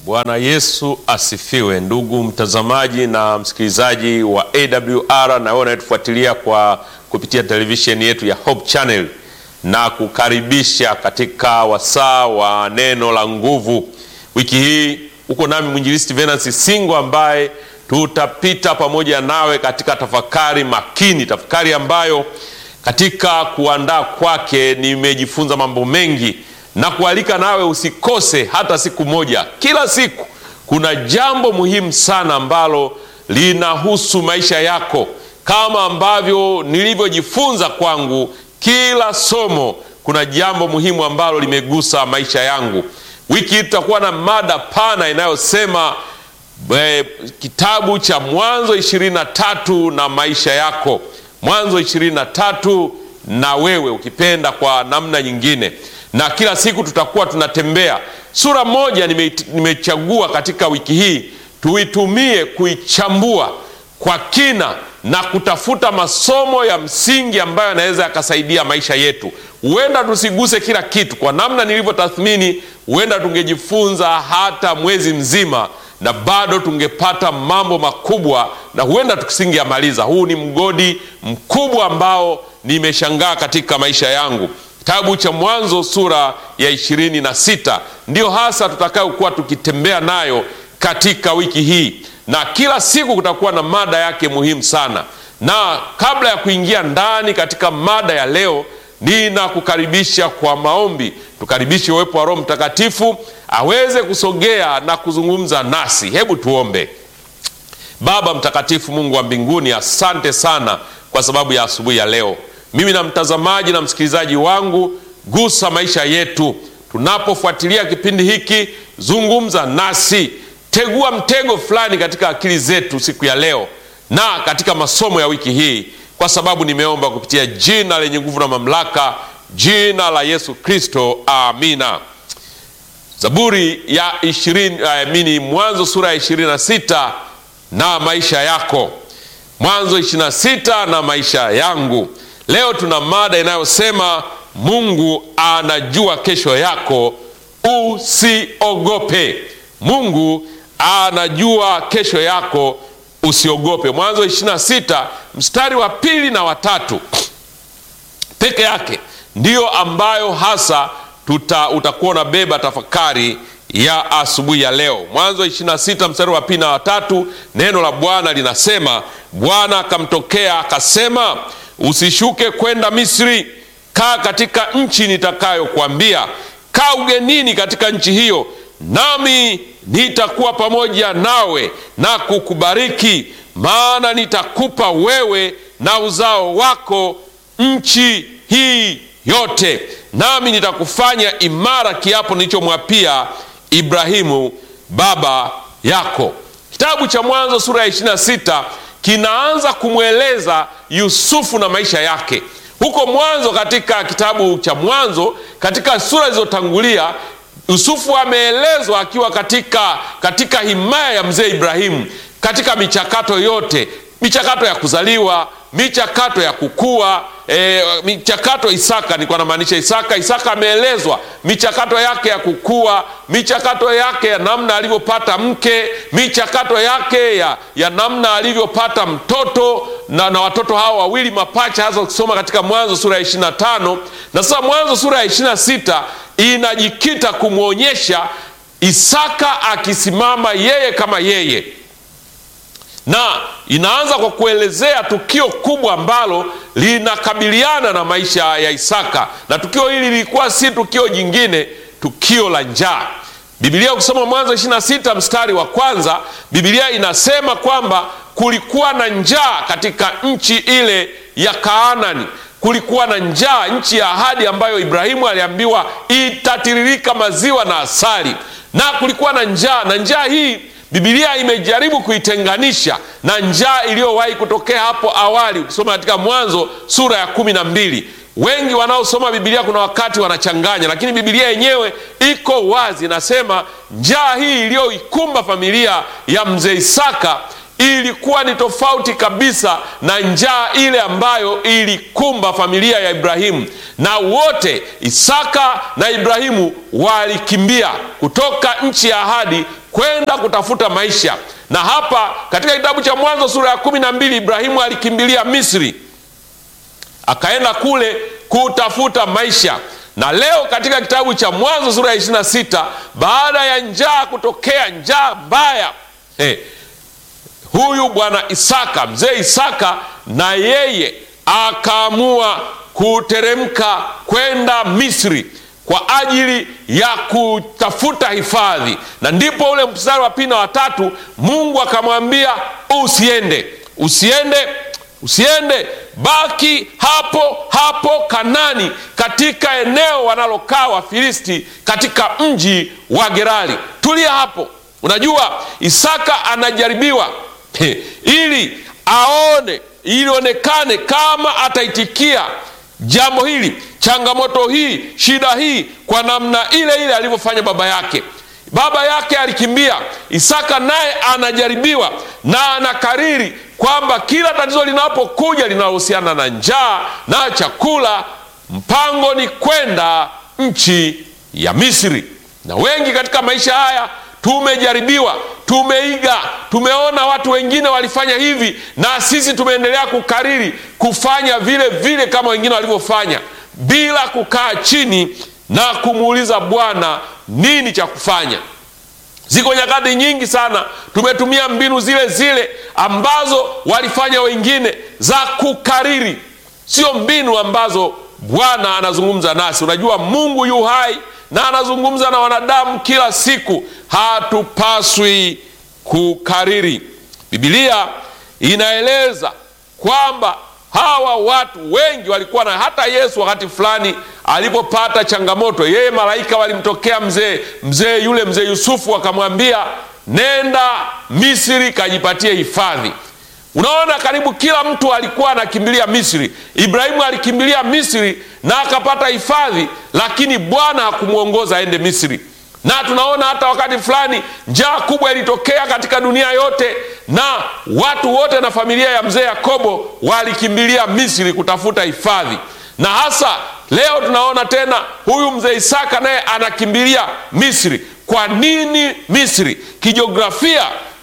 Bwana Yesu asifiwe, ndugu mtazamaji na msikilizaji wa AWR na wewe unayetufuatilia kwa kupitia televisheni yetu ya Hope Channel, na kukaribisha katika wasaa wa neno la nguvu. Wiki hii uko nami mwinjilisti Venansi Singo ambaye tutapita pamoja nawe katika tafakari makini, tafakari ambayo katika kuandaa kwake nimejifunza mambo mengi na kualika nawe usikose hata siku moja. Kila siku kuna jambo muhimu sana ambalo linahusu maisha yako, kama ambavyo nilivyojifunza kwangu. Kila somo kuna jambo muhimu ambalo limegusa maisha yangu. Wiki hii tutakuwa na mada pana inayosema e, kitabu cha Mwanzo ishirini na tatu na maisha yako, Mwanzo ishirini na tatu na wewe ukipenda kwa namna nyingine na kila siku tutakuwa tunatembea sura moja. Nimechagua katika wiki hii tuitumie kuichambua kwa kina na kutafuta masomo ya msingi ambayo yanaweza yakasaidia maisha yetu. Huenda tusiguse kila kitu, kwa namna nilivyotathmini, huenda tungejifunza hata mwezi mzima na bado tungepata mambo makubwa, na huenda tusingeamaliza. Huu ni mgodi mkubwa ambao nimeshangaa katika maisha yangu. Kitabu cha Mwanzo sura ya ishirini na sita ndiyo hasa tutakayokuwa tukitembea nayo katika wiki hii, na kila siku kutakuwa na mada yake muhimu sana. Na kabla ya kuingia ndani katika mada ya leo, ninakukaribisha kwa maombi. Tukaribishe uwepo wa Roho Mtakatifu aweze kusogea na kuzungumza nasi. Hebu tuombe. Baba mtakatifu, Mungu wa mbinguni, asante sana kwa sababu ya asubuhi ya leo mimi na mtazamaji na msikilizaji wangu, gusa maisha yetu tunapofuatilia kipindi hiki. Zungumza nasi, tegua mtego fulani katika akili zetu siku ya leo na katika masomo ya wiki hii, kwa sababu nimeomba kupitia jina lenye nguvu na mamlaka, jina la Yesu Kristo, amina. Zaburi ya ishirini, amini, Mwanzo sura ya ishirini na sita na maisha yako, Mwanzo ishirini na sita na maisha yangu. Leo tuna mada inayosema Mungu anajua kesho yako, usiogope. Mungu anajua kesho yako, usiogope. Mwanzo 26 mstari wa pili na watatu peke yake ndiyo ambayo hasa tuta, utakuwa unabeba tafakari ya asubuhi ya leo. Mwanzo 26 mstari wa pili na watatu, neno la Bwana linasema, Bwana akamtokea akasema Usishuke kwenda Misri, kaa katika nchi nitakayokuambia. Kaa ugenini katika nchi hiyo, nami nitakuwa pamoja nawe na kukubariki, maana nitakupa wewe na uzao wako nchi hii yote, nami nitakufanya imara, kiapo nilichomwapia Ibrahimu baba yako. Kitabu cha Mwanzo sura ya 26 kinaanza kumweleza Yusufu na maisha yake. Huko mwanzo, katika kitabu cha Mwanzo, katika sura zilizotangulia, Yusufu ameelezwa akiwa katika, katika himaya ya mzee Ibrahimu, katika michakato yote, michakato ya kuzaliwa, michakato ya kukua E, michakato Isaka, nilikuwa namaanisha Isaka. Isaka ameelezwa michakato yake ya kukua, michakato yake ya namna alivyopata mke, michakato yake ya, ya namna alivyopata mtoto na, na watoto hao wawili mapacha, hasa ukisoma katika Mwanzo sura ya 25 na sasa Mwanzo sura ya 26 inajikita kumwonyesha Isaka akisimama yeye kama yeye na inaanza kwa kuelezea tukio kubwa ambalo linakabiliana na maisha ya Isaka, na tukio hili lilikuwa si tukio jingine, tukio la njaa. Biblia ukisoma Mwanzo 26 mstari wa kwanza, Biblia inasema kwamba kulikuwa na njaa katika nchi ile ya Kaanani. Kulikuwa na njaa, nchi ya ahadi ambayo Ibrahimu aliambiwa itatiririka maziwa na asali, na kulikuwa na njaa, na njaa hii Biblia imejaribu kuitenganisha na njaa iliyowahi kutokea hapo awali. Ukisoma katika Mwanzo sura ya kumi na mbili, wengi wanaosoma Biblia kuna wakati wanachanganya, lakini Biblia yenyewe iko wazi, inasema njaa hii iliyoikumba familia ya mzee Isaka ilikuwa ni tofauti kabisa na njaa ile ambayo ilikumba familia ya Ibrahimu, na wote Isaka na Ibrahimu walikimbia kutoka nchi ya ahadi kwenda kutafuta maisha. Na hapa katika kitabu cha Mwanzo sura ya kumi na mbili Ibrahimu alikimbilia Misri, akaenda kule kutafuta maisha. Na leo katika kitabu cha Mwanzo sura ya ishirini na sita baada ya njaa kutokea, njaa mbaya hey, huyu bwana Isaka, mzee Isaka, na yeye akaamua kuteremka kwenda Misri kwa ajili ya kutafuta hifadhi, na ndipo ule mstari wa pili na watatu Mungu akamwambia usiende, usiende, usiende, baki hapo hapo Kanani, katika eneo wanalokaa Wafilisti, katika mji wa Gerari. Tulia hapo. Unajua, Isaka anajaribiwa ili aone, ili onekane kama ataitikia jambo hili, changamoto hii, shida hii kwa namna ile ile alivyofanya baba yake. Baba yake alikimbia, Isaka naye anajaribiwa na anakariri kwamba kila tatizo linapokuja linalohusiana na njaa na chakula, mpango ni kwenda nchi ya Misri. Na wengi katika maisha haya tumejaribiwa, tumeiga, tumeona watu wengine walifanya hivi, na sisi tumeendelea kukariri kufanya vile vile kama wengine walivyofanya, bila kukaa chini na kumuuliza Bwana nini cha kufanya. Ziko nyakati nyingi sana tumetumia mbinu zile zile ambazo walifanya wengine za kukariri, sio mbinu ambazo Bwana anazungumza nasi. Unajua Mungu yu hai na anazungumza na wanadamu kila siku, hatupaswi kukariri. Biblia inaeleza kwamba hawa watu wengi walikuwa na, hata Yesu wakati fulani alipopata changamoto, yeye malaika walimtokea mzee mzee yule mzee Yusufu, akamwambia nenda Misri kajipatie hifadhi. Unaona, karibu kila mtu alikuwa anakimbilia Misri. Ibrahimu alikimbilia Misri na akapata hifadhi, lakini Bwana hakumwongoza aende Misri. Na tunaona hata wakati fulani njaa kubwa ilitokea katika dunia yote, na watu wote na familia ya mzee Yakobo walikimbilia Misri kutafuta hifadhi. Na hasa leo tunaona tena huyu mzee Isaka naye anakimbilia Misri. Kwa nini Misri? Kijiografia,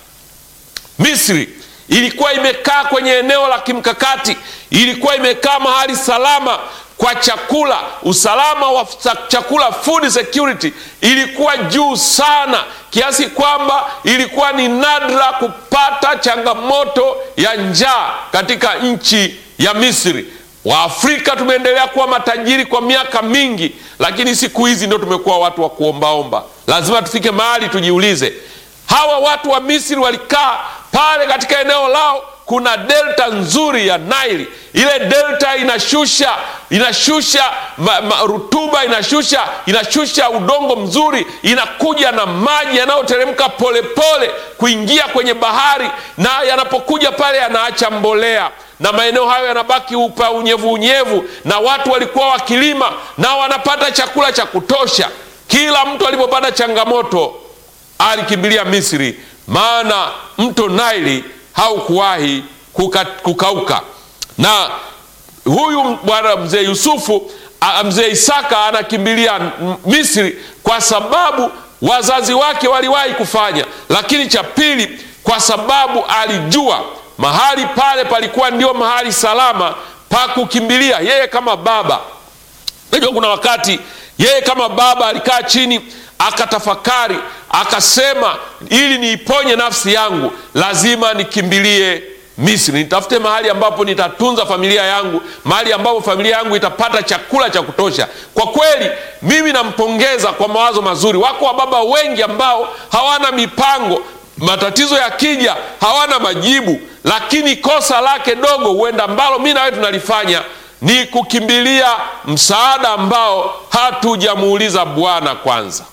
Misri ilikuwa imekaa kwenye eneo la kimkakati, ilikuwa imekaa mahali salama kwa chakula. Usalama wa chakula, food security, ilikuwa juu sana kiasi kwamba ilikuwa ni nadra kupata changamoto ya njaa katika nchi ya Misri. Waafrika tumeendelea kuwa matajiri kwa miaka mingi, lakini siku hizi ndio tumekuwa watu wa kuombaomba. Lazima tufike mahali tujiulize, hawa watu wa Misri walikaa pale katika eneo lao kuna delta nzuri ya Naili. Ile delta inashusha inashusha ma, ma, rutuba inashusha inashusha udongo mzuri, inakuja na maji yanayoteremka polepole kuingia kwenye bahari, na yanapokuja pale yanaacha mbolea na maeneo hayo yanabaki upa unyevu unyevu, na watu walikuwa wakilima na wanapata chakula cha kutosha. Kila mtu alipopata changamoto alikimbilia Misri, maana mto Naili haukuwahi kuka, kukauka. Na huyu bwana mzee Yusufu, mzee Isaka anakimbilia Misri kwa sababu wazazi wake waliwahi kufanya, lakini cha pili, kwa sababu alijua mahali pale palikuwa ndio mahali salama pa kukimbilia yeye kama baba. Najua kuna wakati yeye kama baba alikaa chini akatafakari akasema, ili niiponye nafsi yangu lazima nikimbilie Misri, nitafute mahali ambapo nitatunza familia yangu, mahali ambapo familia yangu itapata chakula cha kutosha. Kwa kweli, mimi nampongeza kwa mawazo mazuri. Wako wababa wengi ambao hawana mipango, matatizo yakija hawana majibu, lakini kosa lake dogo huenda ambalo mi nawe tunalifanya ni kukimbilia msaada ambao hatujamuuliza Bwana kwanza.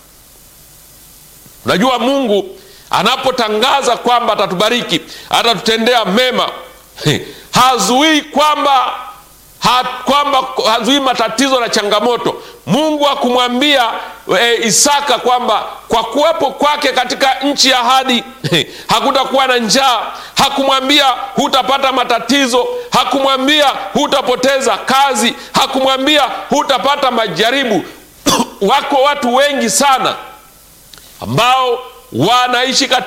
Unajua, Mungu anapotangaza kwamba atatubariki, atatutendea mema, hazuii kwamba ha, kwamba hazuii matatizo na changamoto. Mungu hakumwambia e, Isaka kwamba kwa kuwepo kwake katika nchi ya ahadi hakutakuwa na njaa. Hakumwambia hutapata matatizo. Hakumwambia hutapoteza kazi. Hakumwambia hutapata majaribu. Wako watu wengi sana ambao wanaishi katika